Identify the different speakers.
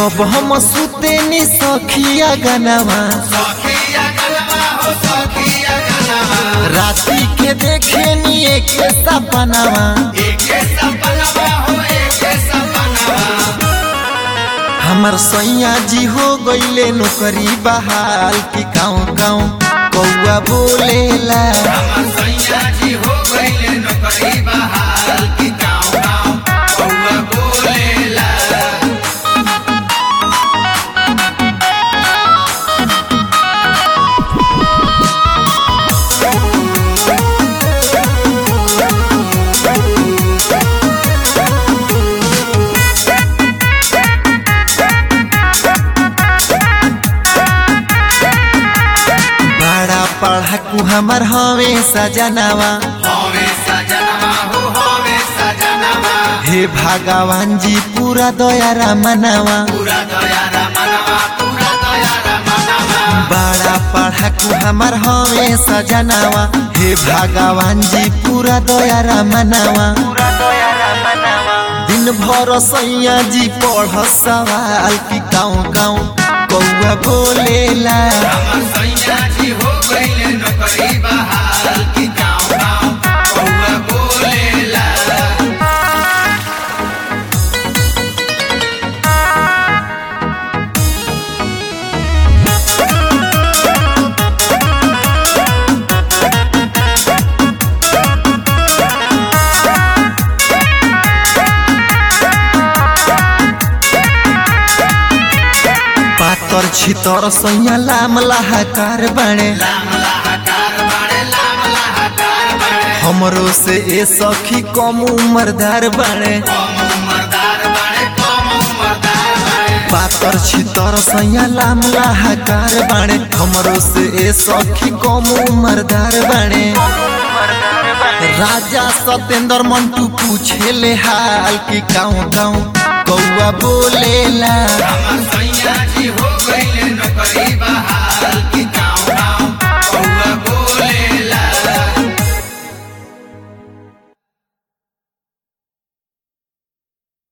Speaker 1: जब हम सुते नी सखिया गनवा
Speaker 2: सखिया गलबा हो सखिया गलबा
Speaker 1: राती के देखे नी एक सपनवा
Speaker 2: एके सपनवा हो एके सपनवा
Speaker 1: हमर सैया जी हो गईले नौकरी बहाल की गाँव गाँव कौआ बोलेला
Speaker 2: हमर सैया जी हो गइले नौकरी बहाल की गाँव गाँव कौआ बोलेला
Speaker 1: बड़ा पढ़ाकू हमर हवे सजनवा
Speaker 2: होवे सजनवा हो होवे सजनवा
Speaker 1: हे भगवान जी पूरा दया मनवा
Speaker 2: पूरा दया रमनवा पूरा दया रमनवा
Speaker 1: बड़ा पढ़ाकू हमर हवे सजनवा हे भगवान जी पूरा दया मनवा दिन भर सैया जी पढ़ सवाल की गाँव गाँव कौआ बोलेला
Speaker 2: हमर सैया जी हो गइले नौकरी बहाल की गाँव गाँव कौआ बोलेला
Speaker 1: पातर छितर सैया लाम लाहाकार बने
Speaker 2: लाम लाहकार बड़े लाम लाहकार बड़े
Speaker 1: हमरो से ए सखी कम उम्रदार बने
Speaker 2: कम उमरदार बड़े कम उमरदार बड़े
Speaker 1: पातर छितर सैया लाम लाहाकार बने हमरो से ए सखी कम उम्रदार बने राजा सतेंद्र मंटू पूछे ले हाल की गाँव गाँव कौआ बोलेला